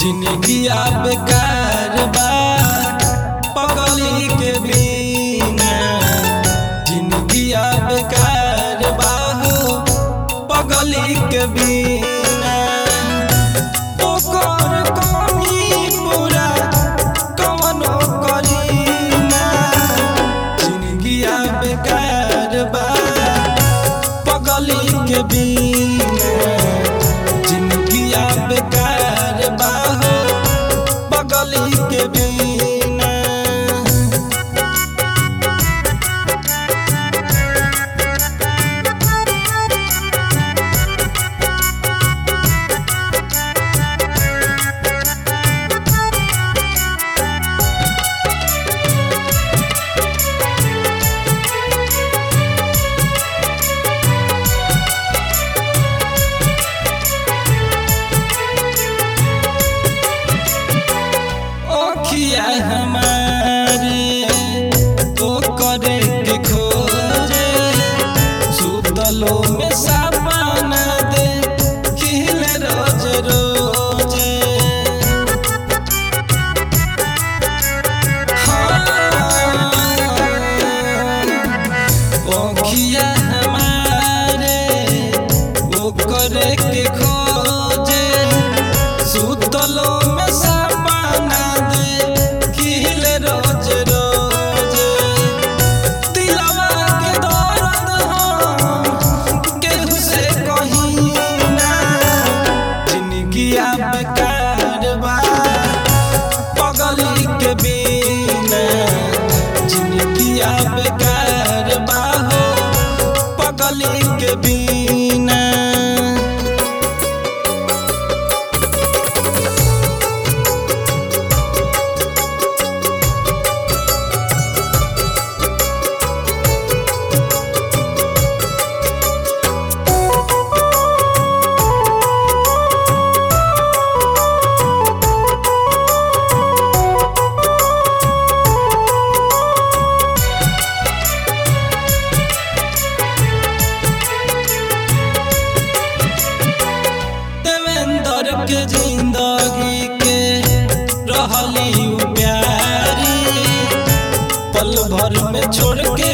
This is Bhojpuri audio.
जिंदगिया बेकार बा पगली के बिना जिंदगिया बेकार बा हो पगली के बिना ओकर कमी पूरा कवनो करीना जिंदगिया बेकार बा पगली के बिना जिंदगिया बेकार बा हो पगली के बिना ओखिया हमारे तो करे के खोजे सुतलो में सपना दे खिल रोज रोजे हाँ, ओखिया हमारे वो करे के खोजे सुतलो में सपना दे खिल रोज रोज दिलवा के दर्द हम केहू से कहीं ना जिंदगिया बेकार बा पगली के बिना जिंदगिया बेकार बा हो पगली के बिना देवेंद्र के जिंदगी के रहली उ प्यारी पल भर में छोड़ के